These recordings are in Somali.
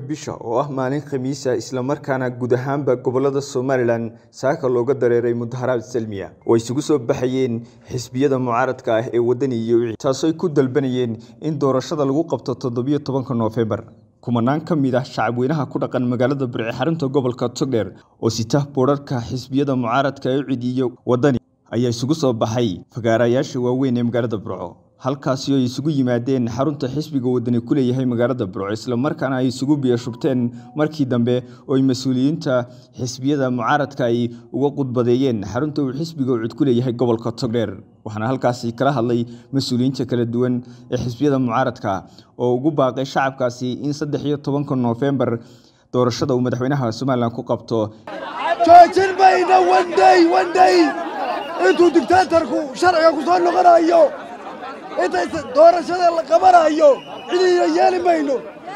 bisha oo ah maalin khamiisa islamarkaana guud ahaanba gobolada somalilan saaka looga dareeray mudaharaad salmiya oo isugu soo baxayeen xisbiyada mucaaradka ah ee wadani iyo wixii taasooy ku dalbanayeen in doorashada lagu qabto toddobiyo tobanka noofembar kumanaan ka mid ah shacabweynaha ku dhaqan magaalada burci xarunta gobolka togdheer oo sita boodharka xisbiyada mucaaradka ee cid iyo wadani ayaa isugu soo baxay fagaarayaasha waaweyn ee magaalada burco halkaasi oo ay isugu yimaadeen xarunta xisbiga wadani ku leeyahay magaalada burco islamarkaana ay isugu biyashubteen markii dambe oo ay mas-uuliyiinta xisbiyada mucaaradka ay uga qudbadeeyeen xarunta uu xisbiga cud ku leeyahay gobolka togdheer waxaana halkaasi kala hadlay mas-uuliyiinta kala duwan ee xisbiyada mucaaradka oo ugu baaqay shacabkaasi in saddex iyo tobanka noofembar doorashada uu madaxweynaha somalilan ku qabto joojin mayna wandhay wandhay intuu digtaatarku sharciga ku soo noqonayo intay doorashada la qabanayo cidiina yeeli mayno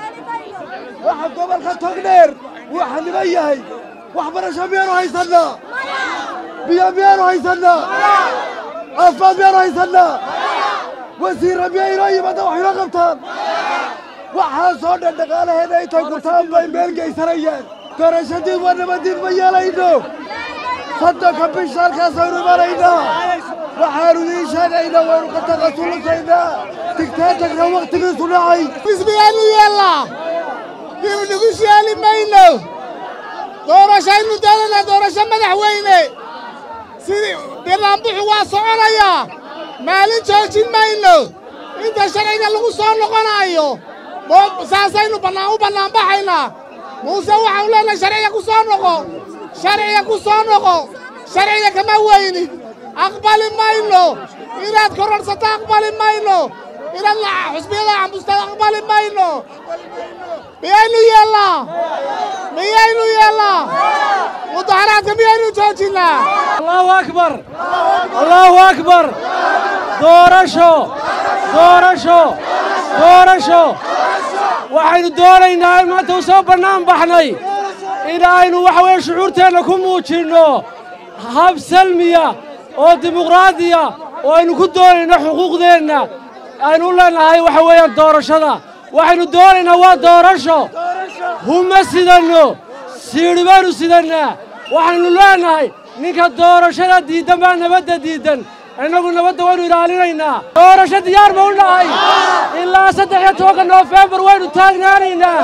waxa gobolka togdheer wuu xaniban yahay waxbarasho miyaanu haysannaa biyo miyaanu haysannaa caafimaad miyaanu haysannaa wasiirra miya inoo yimaada wax inoo qabtaan waxaasoo dhan dhaqaalaheena intay gurtaan bay meel geysanayaan doorashadiid waa nabadiid ma yeelayno soddonka bisha halkaasaynu imanaynaa waxaanu idiin sheegaynaa waynu ka taqasulusaynaa digtaatarka wakhtigiisu dhacay xisbiyaanu yeellaa dibu nugus yeeli mayno doorashaynu doonanaa doorasho madaxweyne sidii banaanbuxu waa soconayaa maalin joojin mayno inta sharciga lagu soo noqonaayo saasaynu u bannaanbaxaynaa muuse waxaanu leenahay sharciga ku soo noqo sharciga ku soo noqo sharciga kama weynin aqbali mayno inaad kororhsato aqbali mayno inaad xusbiyada cambustaad aqbali mayno miyaynu yeellaa miyaynu yeellaa mudaharaadka miyaynu joojinnaa allahu akbar allahu akbar doorasho doorasho doorasho waxaynu doonaynaa in maanta u soo bannaan baxnay in aynu waxa weeye shucuurteenna ku muujinno hab salmiya oo dimuqraadiya oo aynu ku doonayno xuquuqdeenna aynu u leennahay waxa weeyaan doorashada waxaynu doonaynaa waa doorasho huma sidanno siidhi baynu sidannaa waxaynu leennahay ninka doorashada diiddan baa nabadda diiddan innagu nabadda waynu ilaalinaynaa doorasho diyaar ma u nahay ilaa saddex iyo tobanka noofembar waynu taagnaanaynaa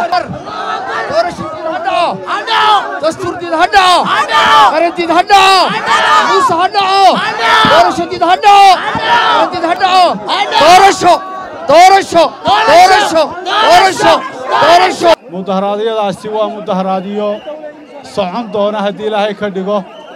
dastuurdiid ha dhaco qarandiid ha dhaco muuse ha dhaco doorashadiid ha dhaco qarandiid ha dhaco doorasho doorasho doorasho doorasho doorasho mudaharaadyadaasi waa mudaharaadyo socon doona haddii ilaahay ka dhigo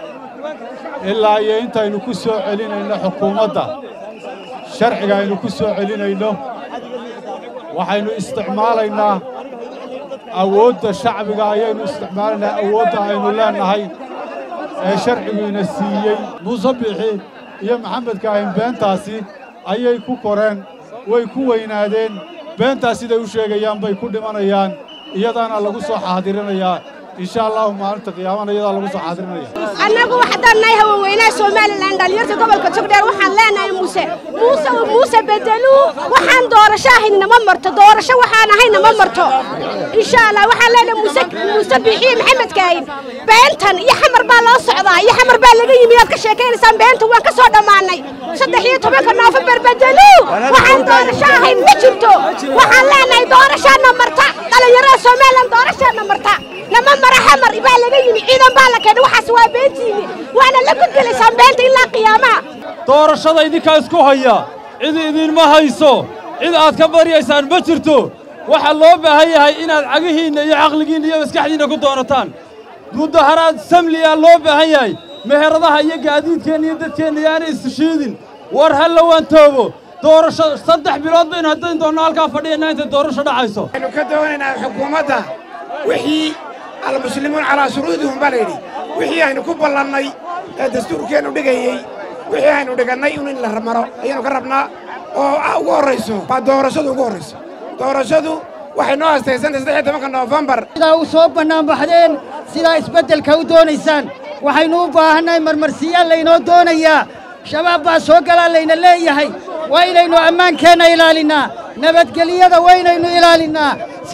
ilaa iyo intaynu ku soo celinayno xukuumadda sharciga aynu ku soo celinayno waxaynu isticmaalaynaa awoodda shacbiga ayaynu isticmaalaynaa awoodda aynu leennahay ee sharciguina siiyey muuse bixi iyo maxamed kaahin beentaasi ayay ku koreen way ku weynaadeen beentaas siday u sheegayaan bay ku dhimanayaan iyadaana lagu soo xaadirinayaa insha allahu maalinta qiyaamana iyadaa lagu soo xaadirinaya annagu haddaan nahay haweenweynaha somalilan dhalinyarta gobolka togdheer waxaan leenahay muuse muuse muuse bedeluu waxaan doorasho ahayn nama marto doorasho waxaan ahayn nama marto insha allah waxaan leenahay muuse muuse bixiye maxamed kaahin beentan iyo xamar baa loo socdaa iyo xamar baa laga yimi aad ka sheekaynaysaan beentan waan ka soo dhammaanay saddex iyo tobanka noofembar bedeluu waxaan doorasho ahayn ma jirto waxaan leenahay doorashaana marta dhalinyarada somalilan doorashaana marta nama mara xamar baa laga yimi ciidan baa la keenay waxaas waa beentiini waana la gudgelaysaan beenta ilaa qiyaamaha doorashada idinkaa isku haya cid idinma hayso cid aad ka baryaysaan ma jirto waxaa loo baahan yahay inaad cagihiinna iyo caqligiinna iyo maskaxdiinna ku doonataan mudaharaad samliyaa loo baahan yahay meheradaha iyo gaadiidkeenna iyo dadkeenna yaana isshiidin war ha la waantoobo doorasho saddex bilood baynu haddayn doonno halkaa fadhiyanaa intay doorasho dhacayso waxaynu ka doonaynaa xukuumadda wixii almuslimuun calaa shuruudihum baa layidhi wixii aynu ku ballannay ee dastuurkeennu dhigayey wixii aynu dhigannay in la maro ayaynu ka rabnaa oo ugu horrayso waa doorashadu ugu horrayso doorashadu waxay noo hastaysantay saddex iyo tobanka noofembar sidaa u soo bannaan baxdeen sidaa isbeddelka u doonaysaan waxaynu u baahannahay marmarsiyaal laynoo doonayaa shabaab baa soo galaa layna leeyahay waa inaynu ammaankeenna ilaalinnaa nabadgelyada waa inaynu ilaalinnaa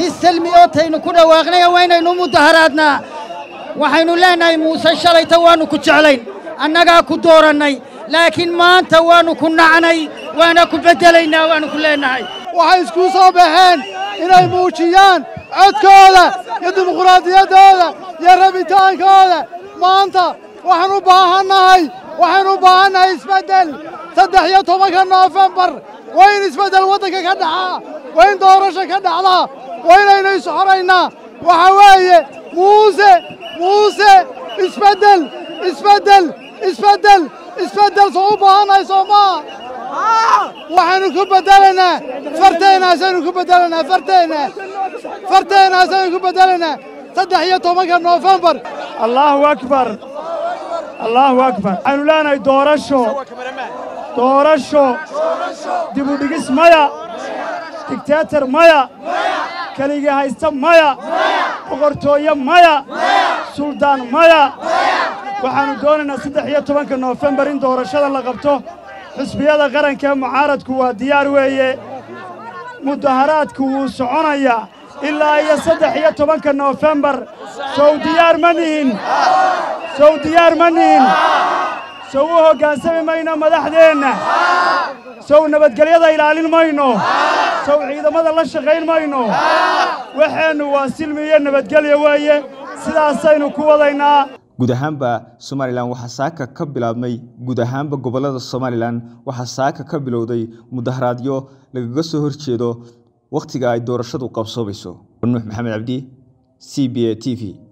si selmi oo taynu ku dhawaaqnay waynaynu mudaharaadnaa waxaynu leennahay muuse shalayta waannu ku jeclayn annagaa ku doorannay laakiin maanta waannu ku nacnay waana ku beddelaynaa waannu ku leennahay waxay isku soo baxeen inay muujiyaan codkooda iyo dimuquraadiyaddooda iyo rabitaankooda maanta waxaan u baahannahay waxaan u baahannahay isbeddel saddex iyo tobanka noofembar waa in isbeddel waddanka ka dhacaa waa in doorasho ka dhacdaa waa inaynu isxoraynaa waxa weeye muuse muuse isbeddel isbeddel isbeddel isbeddel soo u baahannahay soo maa waxaynu ku beddelaynaa farteennaasaynu ku beddelaynaa farteenna farteennaasaynu ku beddelaynaa saddex iyo tobanka noofembar allaahu akbar allaahu akbar waxaynu leenahay doorasho doorasho dibudhigis maya digteetar maya keligii haysta maya boqortooye maya suldaan maya waxaannu doonaynaa saddex iyo tobanka noofembar in doorashada la qabto xusbiyada qaranka ee mucaaradku waa diyaar weeye mudaharaadku wuu soconayaa ilaa iyo saddex iyo tobanka noofembar sow diyaar ma nihin sow diyaar ma nihin sow u hoggaansami mayno madaxdeenna sow nabadgelyada ilaalin mayno sow ciidamada la shaqayn mayno waxeennu waa silmi iyo nabadgelya weeye sidaasaynu ku wadaynaa guud ahaanba somalilan waxaa saaka ka bilaabmay guud ahaanba gobollada somalilan waxaa saaka ka bilowday mudaharaadyo lagaga soo horjeedo wakhtiga ay doorashadu qabsoomayso nuux maxamed cabdi c b a t v